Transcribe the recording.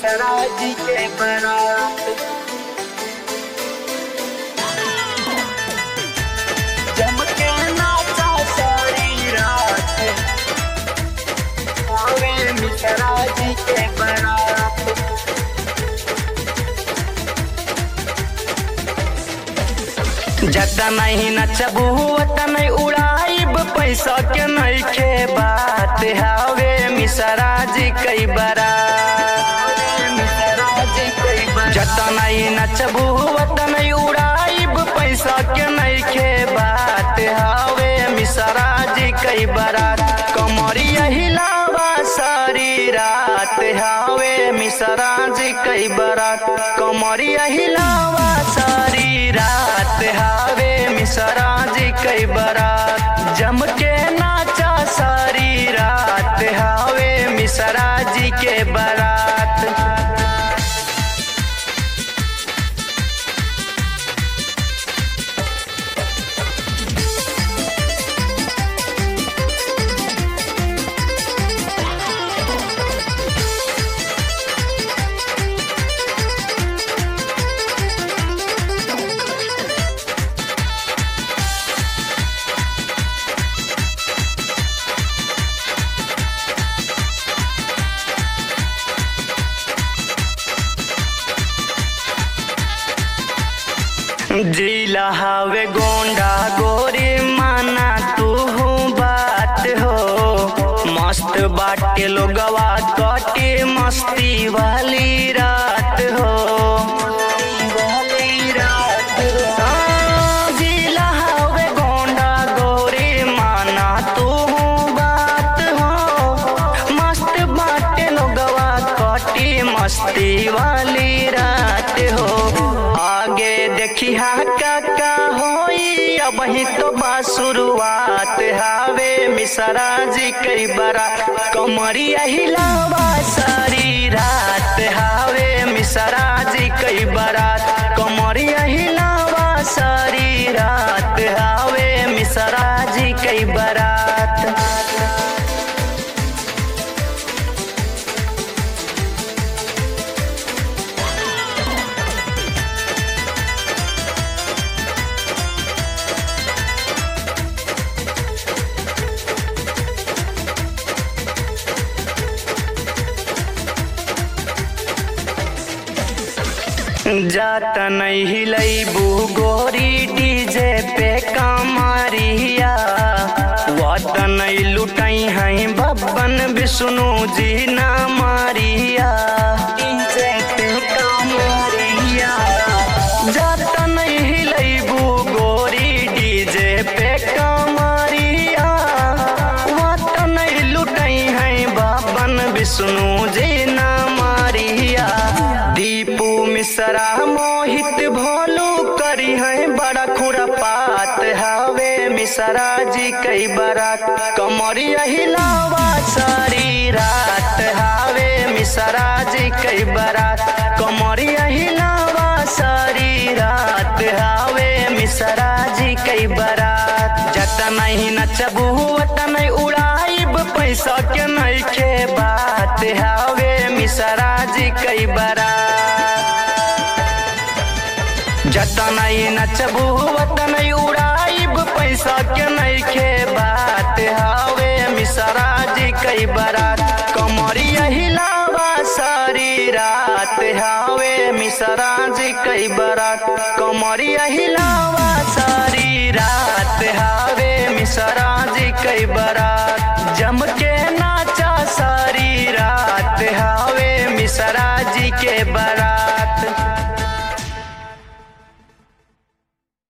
मिश्रा जी के बारात जम के नाचा सारी रात आवे मिश्रा जी के बारात जता नहीं नचबू वता नहीं उड़ाइब पैसा के नहीं के बात हावे मिसरा जी कई बरा मिश्रा जी कई बारात जता नहीं नचबू वता नहीं उड़ाइब पैसा के नहीं के बात हावे मिसरा जी कई बरात कमरिया हिलावा सारी रात हावे मिसरा जी कई बरात कमरिया हिलावा सारी रात हावे मिसरा जी कई बरात जम के नाचा सारी रात हावे मिसरा जी के बरात जिला हवे गोंडा गोरी माना तू बात हो मस्त बाटे लोगवा कटे मस्ती वाली रात हो हाँ, जिला हवे गोंडा गोरी माना तू बात हो मस्त बाटे लोगवा कटे मस्ती वाली रात हो आगे देखी हा काका होई अब ही तो बा शुरुआत हावे मिसरा जी कई बरा कमरिया हिलावा सारी रात हावे मिसरा जी कई बरात कमरिया हिलावा सारी रात हावे मिसरा जी कई बरात जात नहीं हिलैबू गोरी डीजे पे कमरिया वत नहीं लुटाई हैं बब्बन विष्णु जी ना मारिया डीजे पे कमरिया जात नहीं हिलैबू गोरी डीजे पे कमरिया वत नहीं लुटाई हैं बब्बन विष्णु जी ना मारिया दीपू मिश्रा मोहित भोलू करी है बड़ा खुरपात हवे मिश्रा जी कई बरात कमरिया हिलावा सारी रात हवे मिश्रा जी कई बरात कमरिया हिलावा सारी रात हवे मिश्रा जी कई बरात जत नहीं नचबू वत नहीं उड़ाइब पैसा के नहीं के बात हवे मिश्रा जी कई बरात जता नहीं नचबू वत नहीं उड़ाइब पैसा के नहीं के बात हावे मिसरा जी कई बरात कमरिया हिलावा सारी रात हावे मिसरा जी कई बरात कमरिया हिलावा सारी रात हावे मिसरा जी कई बरात जम के नाचा सारी रात हावे मिसरा जी के बरात